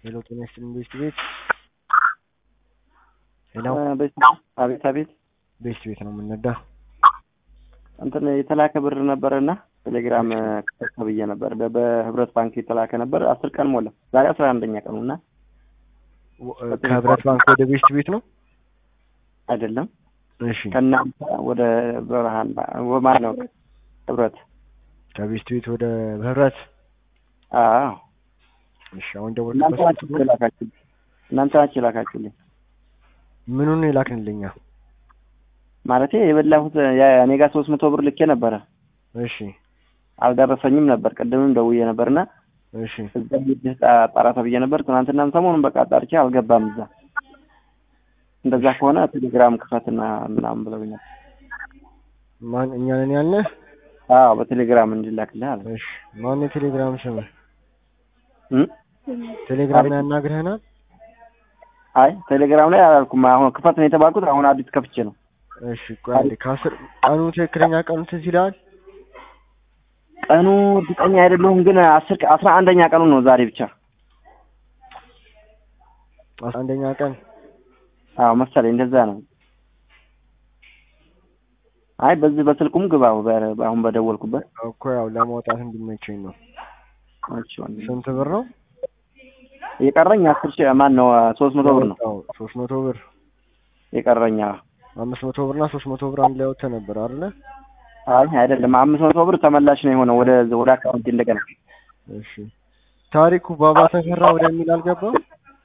ሄሎ ጤና ይስጥልኝ ቤስት ቤት ሄሎ አቤት አቤት ቤስት ቤት ነው የምንነዳ እንትን የተላከ ብር ነበረና ቴሌግራም ተብዬ ነበር በህብረት ባንክ የተላከ ነበር። አስር ቀን ሞላ። ዛሬ አስራ አንደኛ ቀኑ እና ከህብረት ባንክ ወደ ቤስት ቤት ነው አይደለም እሺ ከእናንተ ወደ ብርሃን ማን ነው ህብረት ከቤስት ቤት ወደ ህብረት አዎ እሺ አሁን እናንተ ደወልኩበት ናችሁ የላካችሁልኝ እናንተ ናችሁ የላካችሁልኝ ምኑን ነው የላክንልኛ ማለቴ የበላሁት ያ- እኔ ጋር ሶስት መቶ ብር ልኬ ነበረ እሺ አልደረሰኝም ነበር ቅድምም ደውዬ ነበርና እሺ እዛ ሄደህ ጣራ ተብዬ ነበር ትናንትናም ሰሞኑን በቃ ጣርቼ አልገባም እዛ እንደዛ ከሆነ ቴሌግራም ክፈትና ምናምን ብለውኝ ነበር ማን እኛ ነን ያልነህ አዎ በቴሌግራም እንዲላክልህ አለ እሺ ማን የቴሌግራም ስም እም? ቴሌግራም ላይ ያናግረህናል አይ ቴሌግራም ላይ አላልኩም አሁን ክፈት ነው የተባልኩት አሁን አዲስ ከፍቼ ነው እሺ ቆይ አንዴ ከአስር ቀኑ ትክክለኛ ቀኑ ትዝ ይልሃል ቀኑ እርግጠኛ አይደለሁም ግን አስር አስራ አንደኛ ቀኑ ነው ዛሬ ብቻ አስራ አንደኛ ቀን አዎ መሰለኝ እንደዛ ነው አይ በዚህ በስልኩም ግባ በ- አሁን በደወልኩበት እኮ ያው ለማውጣት እንዲመቸኝ ነው እሺ ወንድሜ። ስንት ብር ነው የቀረኝ አስር ሺህ ማን ነው ሶስት መቶ ብር ነው አዎ ሶስት መቶ ብር የቀረኝ አዎ። አምስት መቶ ብር እና ሶስት መቶ ብር አንድ ላይ ወጥተህ ነበር አይደለ አይ አይደለም አምስት መቶ ብር ተመላሽ ነው የሆነው ወደ ወደ አካውንት እንደገና እሺ ታሪኩ ባባ ተፈራ ወደሚል አልገባም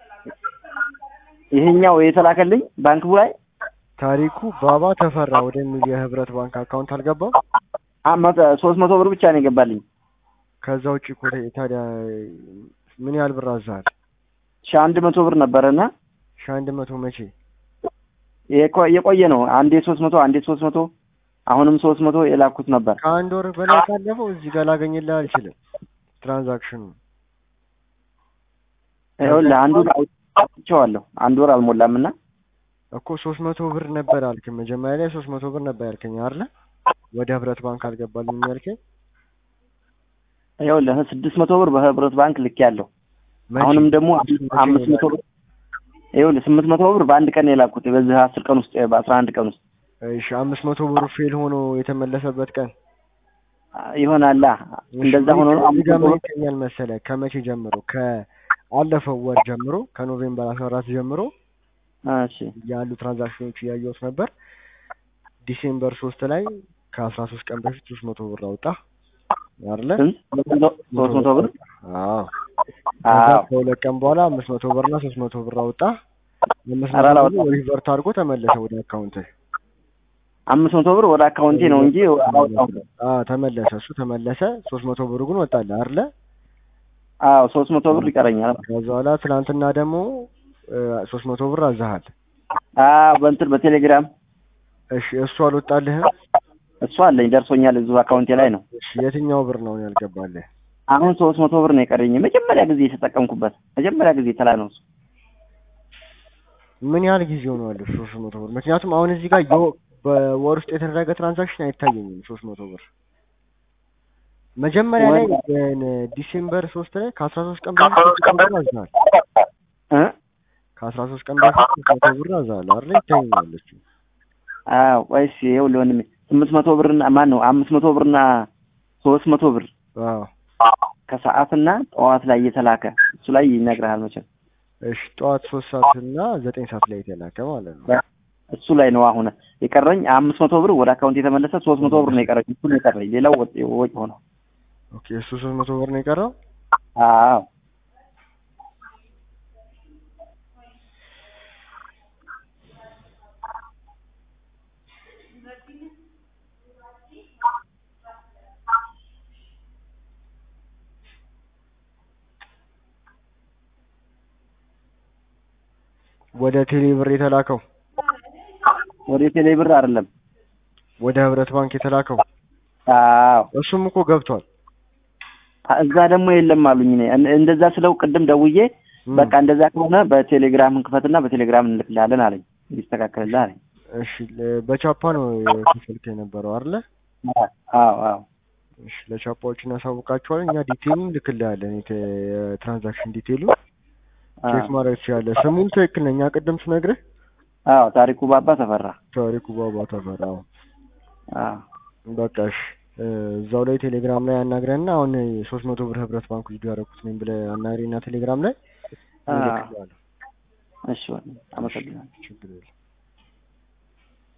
ይሄኛው የተላከልኝ ባንክ ላይ ታሪኩ ባባ ተፈራ ወደሚል የህብረት ባንክ አካውንት አልገባም አመት ሶስት መቶ ብር ብቻ ነው የገባልኝ ከዛ ውጭ እኮ ተ- ታዲያ ምን ያህል ብር አዛሃል ሺህ አንድ መቶ ብር ነበረና ሺ አንድ መቶ መቼ የቆ- የቆየ ነው አንዴ ሶስት መቶ አንዴ ሶስት መቶ አሁንም ሶስት መቶ የላኩት ነበር ከአንድ ወር በላይ ካለፈው እዚህ ጋር ላገኝልህ አልችልም ትራንዛክሽኑ ይኸውልህ አንዱን አውጥቼዋለሁ አንድ ወር አልሞላም እና እኮ ሶስት መቶ ብር ነበር አልክኝ መጀመሪያ ላይ ሶስት መቶ ብር ነበር ያልከኝ አይደለ ወደ ህብረት ባንክ አልገባልኝም ያልከኝ ይኸውልህ ስድስት መቶ ብር በህብረት ባንክ ልክ ያለው መቼ? አሁንም ደግሞ መቼ አምስት መቶ ብር ይኸውልህ ስምንት መቶ ብር በአንድ ቀን ነው የላኩት በዚህ አስር ቀን ውስጥ በአስራ አንድ ቀን ውስጥ እሺ አምስት መቶ ብሩ ፌል ሆኖ የተመለሰበት ቀን ይሆናላ እንደዛ ሆኖ ነው እዚህ አምስት ጋር መቶ ምን ብር ይገኛል መሰለህ ከመቼ ጀምሮ ከአለፈው ወር ጀምሮ ከኖቬምበር አስራ አራት ጀምሮ እሺ ያሉ ትራንዛክሽኖች እያየሁት ነበር ዲሴምበር ሶስት ላይ ከአስራ ሶስት ቀን በፊት ሶስት መቶ ብር አወጣ አይደለ ስንት ሶስት መቶ ብር አዎ ከዛ አዎ ከሁለት ቀን በኋላ አምስት መቶ ብር እና ሶስት መቶ ብር አወጣ አምስት ኧረ መቶ አላወጣም። ብር ሪቨርት አድርጎ ተመለሰ ወደ አካውንት አምስት መቶ ብር ወደ አካውንቴ ነው እንጂ አላወጣሁም አዎ ተመለሰ እሱ ተመለሰ ሶስት መቶ ብር ግን ወጣልህ አይደለ አዎ ሶስት መቶ ብር ይቀረኛል ከዛ በኋላ ትናንትና ደግሞ ሶስት መቶ ብር አዛሃል አዎ በእንትን በቴሌግራም እሺ እሱ አልወጣልህም እሱ አለኝ ደርሶኛል እዚሁ አካውንቴ ላይ ነው እሺ የትኛው ብር ነው ያልገባልህ አሁን ሶስት መቶ ብር ነው የቀረኝ መጀመሪያ ጊዜ የተጠቀምኩበት መጀመሪያ ጊዜ ተላ ነው እሱ ምን ያህል ጊዜ ሆኗል ሶስት መቶ ብር ምክንያቱም አሁን እዚህ ጋር የወ- በወር ውስጥ የተደረገ ትራንዛክሽን አይታየኝም ሶስት መቶ ብር መጀመሪያ ላይ ግን ዲሴምበር ሶስት ላይ ከአስራ ሶስት ቀን በፊት ሶስት መቶ ብር አዝናል እ ከአስራ ሶስት ቀን በፊት ሶስት መቶ ብር አዝናል አይደለ ይታየኛል እሱ አዎ ቆይስ ይኸውልህ ወንድሜ ስምንት መቶ ብርና ማን ነው አምስት መቶ ብርና ሶስት መቶ ብር አዎ ከሰዓትና ጠዋት ላይ እየተላከ እሱ ላይ ይነግርሃል መቼም እሺ ጠዋት ሶስት ሰዓት እና ዘጠኝ ሰዓት ላይ የተላከ ማለት ነው እሱ ላይ ነው አሁን የቀረኝ አምስት መቶ ብር ወደ አካውንት የተመለሰ ሶስት መቶ ብር ነው የቀረኝ እሱ ነው የቀረኝ ሌላው ወጪ ወጪ ሆነ ኦኬ እሱ ሶስት መቶ ብር ነው የቀረው አዎ ወደ ቴሌ ብር የተላከው ወደ ቴሌ ብር አይደለም ወደ ህብረት ባንክ የተላከው አዎ እሱም እኮ ገብቷል እዛ ደግሞ የለም አሉኝ እኔ እን- እንደዛ ስለው ቅድም ደውዬ እም፣ በቃ እንደዛ ከሆነ በቴሌግራም እንክፈትና በቴሌግራም እንልክልሃለን አለኝ እንዲስተካከልልህ አለኝ እሺ ለ- በቻፓ ነው የከፈልክ የነበረው አይደለ አዎ አዎ እሺ ለቻፓዎች እናሳውቃቸዋለን። እኛ ዲቴይሉን ልክልሃለን። የተ- የትራንዛክሽን ዲቴይሉ አ፣ ቼክ ማድረግ ትችላለህ። ስሙን ትክክል ነኝ። ቅድም ስነግርህ አዎ ታሪኩ ባባ ተፈራ። ታሪኩ ባባ ተፈራ። አዎ። አዎ በቃ እሺ እ፣ እዛው ላይ ቴሌግራም ላይ አናግረንና አሁን ሶስት መቶ ብር ህብረት ባንክ ቪዲዮ ያደረኩት ነኝ ብለህ አናግረኝና ቴሌግራም ላይ አ፣ እልክልሃለሁ። እሺ ወንድም፣ አመሰግናለሁ። ችግር የለም።